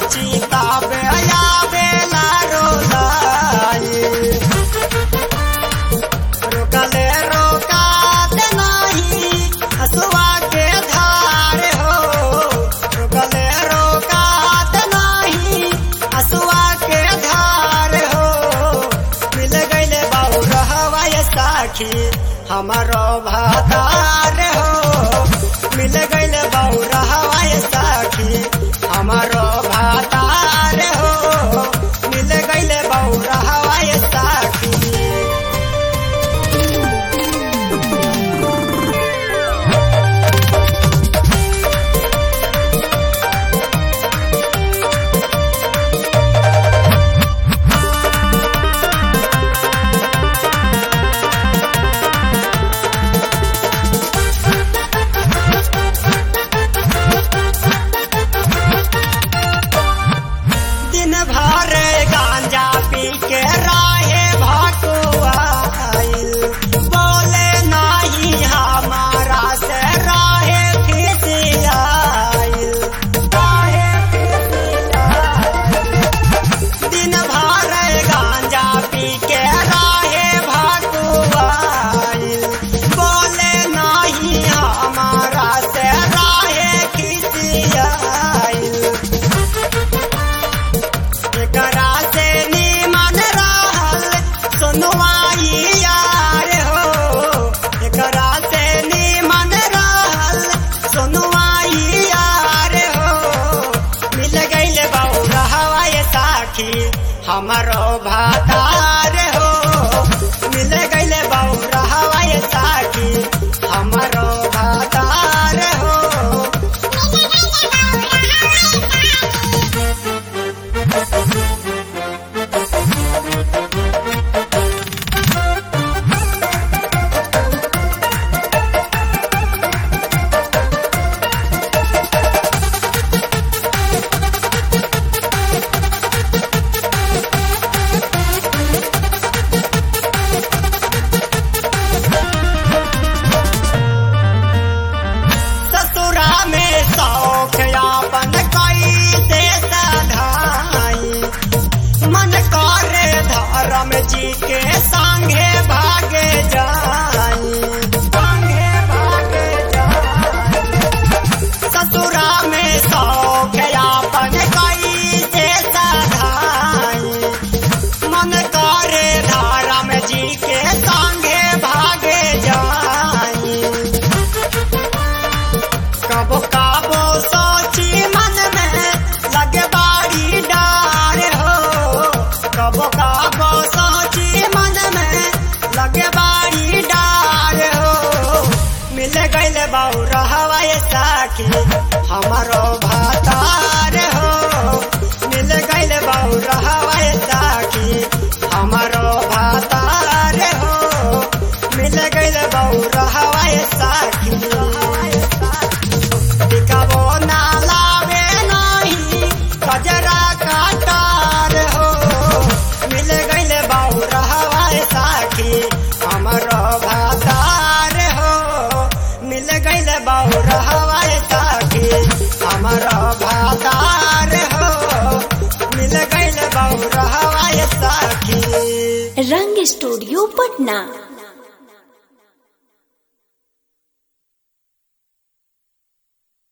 चिताबे आवेला रोलाई रोकले रोकात नाही हसुआ के धार हो रोकले रोकात नाही हसुआ के धार हो मिल गईले बाबू रहवाय साखी हमारो भातार हो मिल गईले बाबू रहवाय साखी हमारो भातार हो मिल गईले बाबू रहवाय साखी दिन भर गांजा पी के राहे भटुआइल बोले नहीं हमारा से राहे खिसियाइल राहे खिसियाइल। दिन भर गांजा पी के राहे भटुआइल बोले नहीं हमारा से राहे खिसियाइल एकरा से निमन रहल सुनवाई यार हो एकरा से निमन रहल सुनवाई यार हो मिल गईल बहु रहवाय साखी हमारो भातार हो मिल गईल बहु रहवाय साखी हमारो भातार हो ससुरा में शौक यापन कई से सधाई मन करे धर्म जी के संगे भागे जाई संगे भागे जाई ससुरा में शौक यापन कई से सधाई मन करे धर्म जी के संगे भागे जाई कबो काबो सोची मन में लगे बाड़ी डार हो कबो काबो सोची मन में लगे बाड़ी डार हो मिल गईल बाऊ रहवाय साखी हमारो भातार हो मिल गईल बाऊ रहवाय साखी हमारो भातार हो मिल गईल बाऊ रहवाय साखी टिकावो ना लावे नहीं कजरा काटार हो मिल गईले बाऊ रहवाय साखी हमरो भातार हो मिल गईले बाऊ रहवाय साखी हमरो भातार हो मिल गईले बाऊ रहवाय साखी रंग स्टूडियो पटना